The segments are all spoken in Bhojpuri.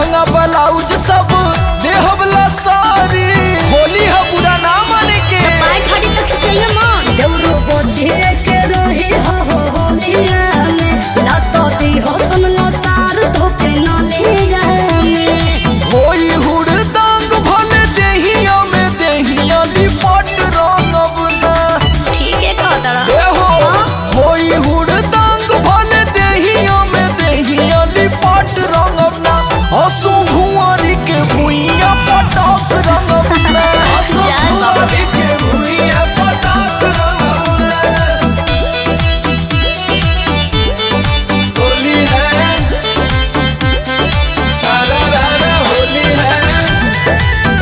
लहंगा ब्लाउज सब देहबला सारी होली है बुरा ना माने के पाय ठाड़ी तक से ये मन देवरो बोझे के रहे हो हो होलिया में ना तो दी हो सुन लो तार धोके न ले में होई हुड़दंग भले देहिया में देहिया लिपट रंगब ना ठीक है कह तड़ा ए हो होई हुड़दंग भले देहिया में देहिया लिपट रंगब ना हसु भुआरी के भुइया पटक रंगब ना हसु जा बाबा जा। भुआरी के भुइया पटक रंगब ना होली है सारा रारा होली है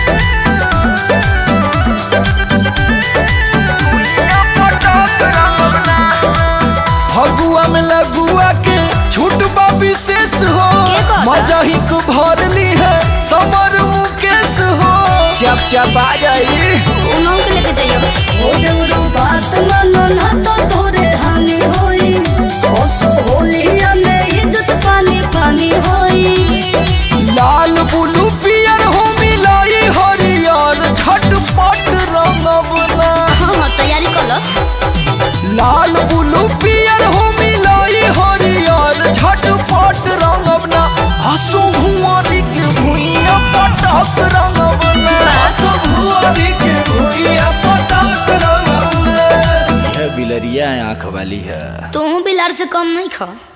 फगुआ में लगुआ के छूट बा विशेष हो के कहता? मजा ही को भरली है समर मुकेश हो चप चप आ जाई उनों के लेके जाइयो ओ देवरो बात मानो ना तो तोरे हानि होई ओ सो होलिया में इज्जत पानी पानी होई लाल बुलू पियर हो मिलाई हरियर झटपट रंगब ना हाँ हाँ तैयारी कर लो लाल बुलू पियर हो मिलाई हरियर झटपट रंगब ना हसु भुआरी के भुइया पटक रंगब ना हसु भुआरी के भुइया पटक रंगब ना यह बिलरिया आंख वाली है तू बिलार से कम नहीं खा